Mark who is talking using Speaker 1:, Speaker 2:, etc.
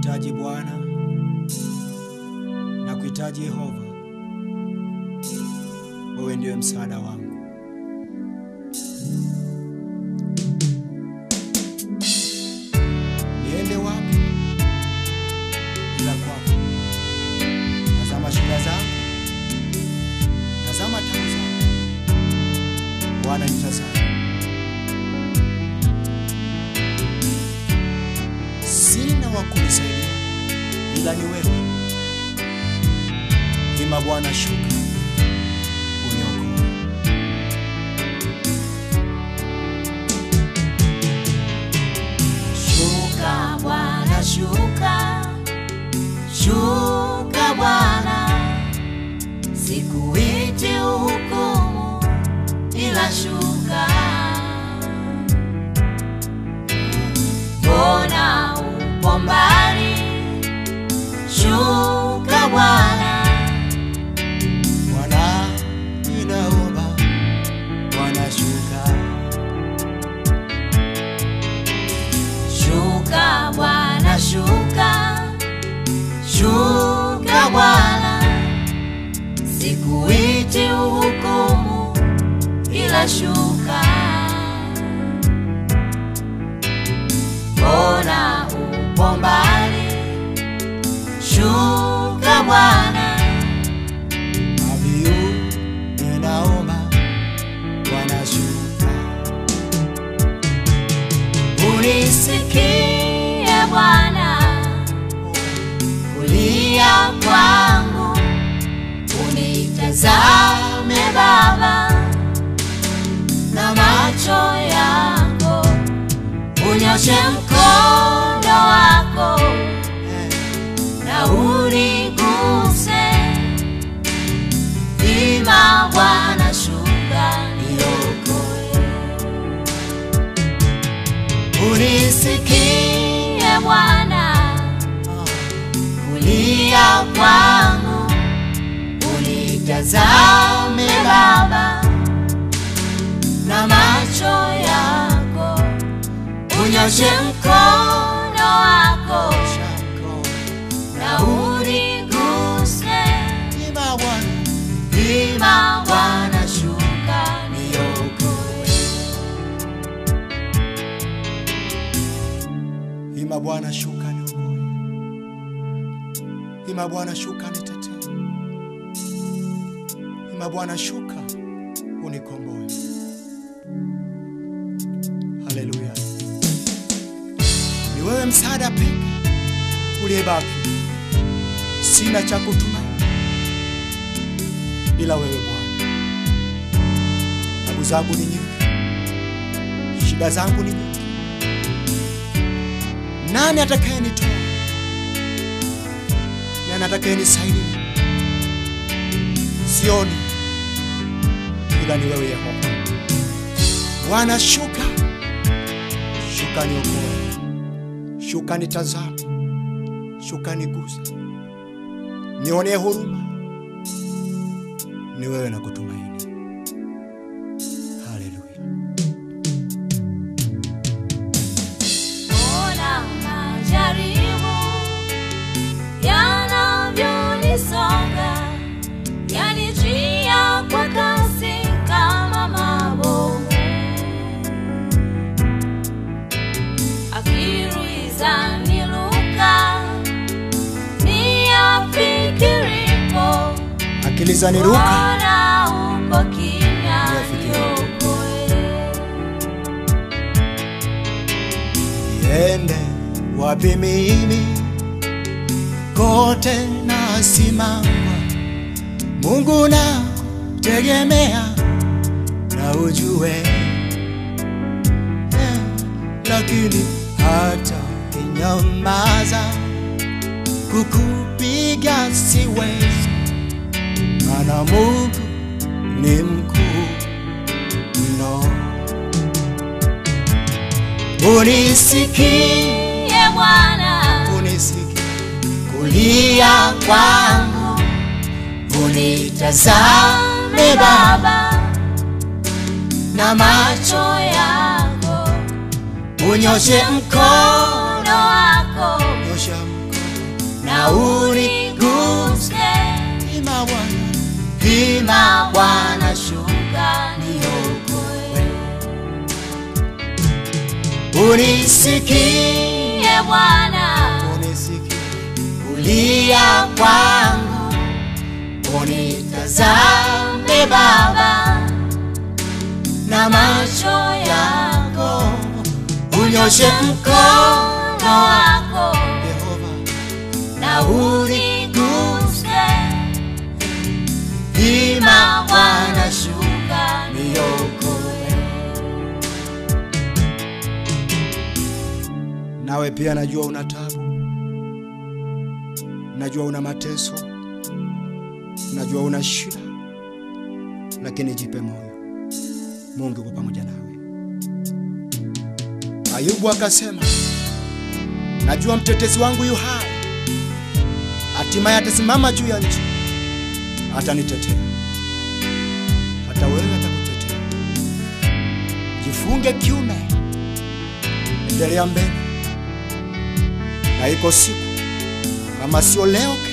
Speaker 1: kuhitaji Bwana na kuhitaji Yehova, wewe ndiwe msaada wangu. Niende wapi ila kwako? Tazama shida zangu, tazama tabu zangu, Bwana nitazama. Sina wa kunisaidia ila ni wewe. Hima Bwana, shuka uniokoe.
Speaker 2: Shuka Bwana, shuka, shuka Bwana, sikuiti uhukumu, ila shuka. Mbona upo mbali? Shuka Bwana,
Speaker 1: Bwana, ninaomba Bwana, shuka
Speaker 2: shuka Bwana, shuka, shuka Bwana, sikuiti uhukumu, ila shuka. Mbona upo mbali? Shuka Bwana,
Speaker 1: abiu, ninaomba Bwana, shuka
Speaker 2: unisikie Bwana, kulia kwangu, unitazame Baba na macho yako, unyoshe mkono wako na uniguse. Ima Bwana, shuka niokoe. Unisikie Bwana, kulia kwangu, unitazame Baba na macho yako, unyoshe mkono wako
Speaker 1: Shako,
Speaker 2: na uniguse.
Speaker 1: hima Bwana,
Speaker 2: Ima Bwana, shuka niokoe.
Speaker 1: hima Bwana, shuka niokoe. Hima Bwana, shuka nitetee. Hima Bwana, shuka unikomboe. Haleluya! Ni wewe msaada pekee uliyebaki, sina cha kutumaini ila wewe Bwana. Tabu zangu ni nyingi, shida zangu ni nyingi. Nani atakayenitoa? Nani atakayenisaidia? Sioni ila ni wewe Yehova. Bwana, shuka, shuka niokoe, shuka nitazame, shuka niguse, nionee huruma. Ni wewe na kutumaini. Haleluya.
Speaker 2: Ona majaribu yanavyonisonga, yanijia kwa kasi kama mabomu. Akili zaniruka, niyafikiripo,
Speaker 1: Akili zaniruka,
Speaker 2: Bwana uko kimya,
Speaker 1: Niyafikiripo.
Speaker 2: niokoe.
Speaker 1: niende wapi mimi? Kote nasimama, Mungu na tegemea na ujue eh, lakini hata kinyamaza kukupiga siwezi, maana Mungu ni mkuu mno. Unisikie,
Speaker 2: Ye Bwana,
Speaker 1: unisikie,
Speaker 2: kulia kwangu, unitazame Baba na macho yako, unyoshe mkono wako
Speaker 1: nyosha mkono, Bwana shuka
Speaker 2: niokoe.
Speaker 1: unisikie
Speaker 2: Ye Bwana,
Speaker 1: unisikie kulia kwangu unitazame Baba na macho yako unyoshe mkono
Speaker 2: mkono wako
Speaker 1: Yehova
Speaker 2: na uniguse,
Speaker 1: ima Bwana shuka
Speaker 2: shuka
Speaker 1: niokoe. Nawe pia najua una tabu, najua una mateso, najua una shida, lakini jipe moyo, Mungu yuko pamoja nawe. Ayubu akasema, najua mtetezi wangu yu hai, hatimaye atasimama juu ya nchi, atanitetea hata wewe atakutetea. Jifunge kiume, endelea mbele, na iko siku kama sio leo, kesho